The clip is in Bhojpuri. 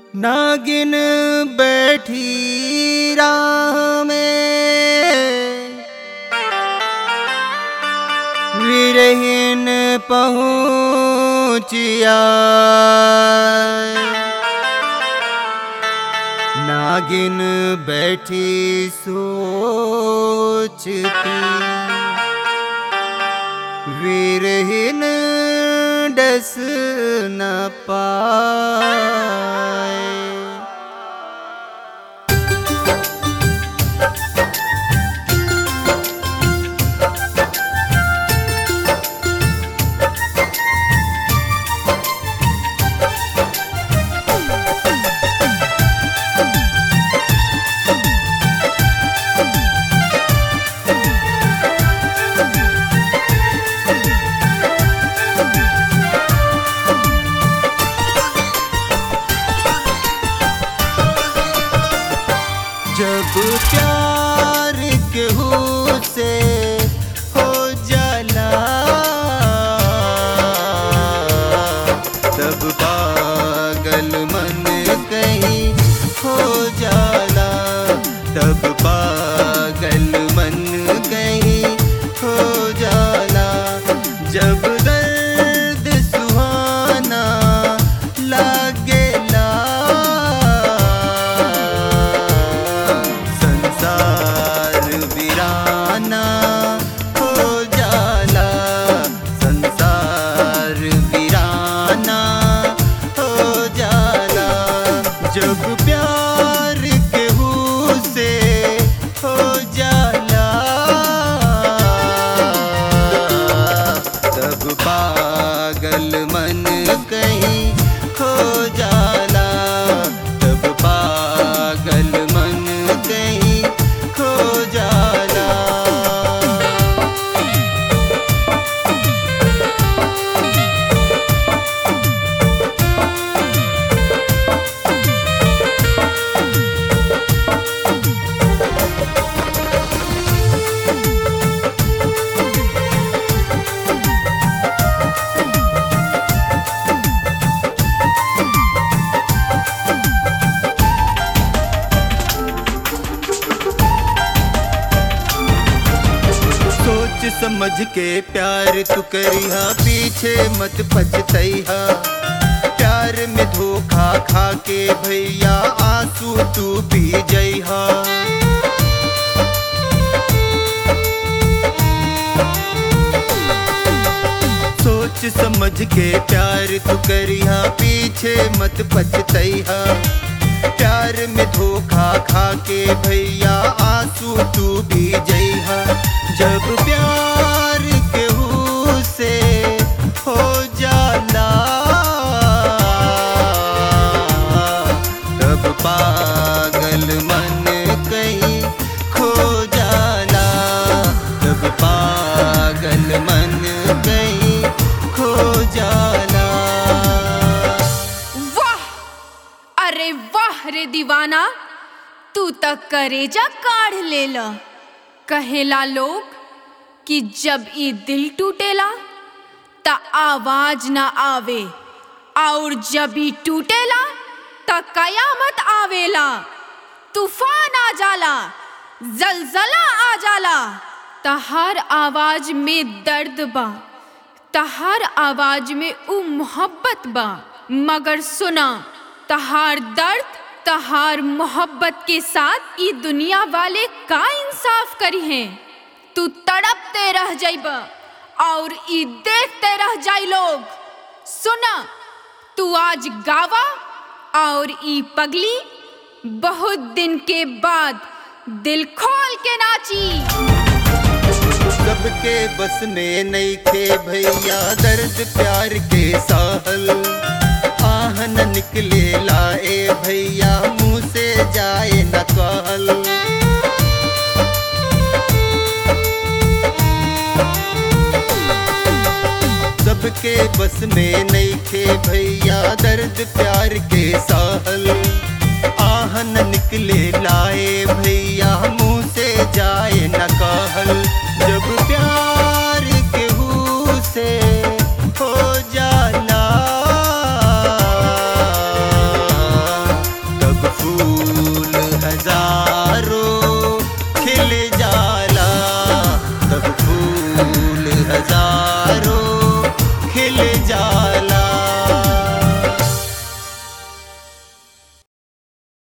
नागिन बैठी राह में विरहीन पहुँचिया नागिन बैठी सोचती वीरहीन डस न पाए जब प्यार केहू से हो जाला तब पागल मन कहीं हो जाला तब पागल मन कहीं हो जाला जब दर्द सुहाना लागेला संसार वीराना हो जाला संसार वीराना हो जाला जब प्यार केहू से हो जाला तब पागल मन कहीं खो जाला तब पागल मन कहीं खो जाला सोच समझ के प्यार तू करिहा पीछे मत पछतैहा प्यार में धोखा खा के भैया आंसू तू पी जइहा सोच समझ के प्यार तू करिहा पीछे मत पछतैहा प्यार में धोखा खा के भैया आंसू तू भी जइहा जब प्यार केहू से हो जाला तब पागल मन कहीं खो जाला तब पागल मन कहीं खो जाला वाह अरे वाह रे दीवाना तू तक करेजा काढ़ लेला कहेला लोग कि जब ई दिल टूटेला त आवाज ना आवे और जब ई टूटेला त कयामत आवेला तूफान आ जाला जलजला आ जाला त हर आवाज में दर्द बा तहार आवाज में उ मोहब्बत बा मगर सुना तहार दर्द तहार मोहब्बत के साथ ई दुनिया वाले का इंसाफ करी हैं तू तड़पते रह जाइब और ई देखते रह जाई लोग सुना तू आज गावा और ई पगली बहुत दिन के बाद दिल खोल के नाची सबके बस में नहीं थे भैया दर्द प्यार के साहल आह न निकले लाए भैया मुंह से जाए न कहल सबके बस में नहीं थे भैया दर्द प्यार के साहल आह न निकले लाए भैया मुंह से जाए न कहल जब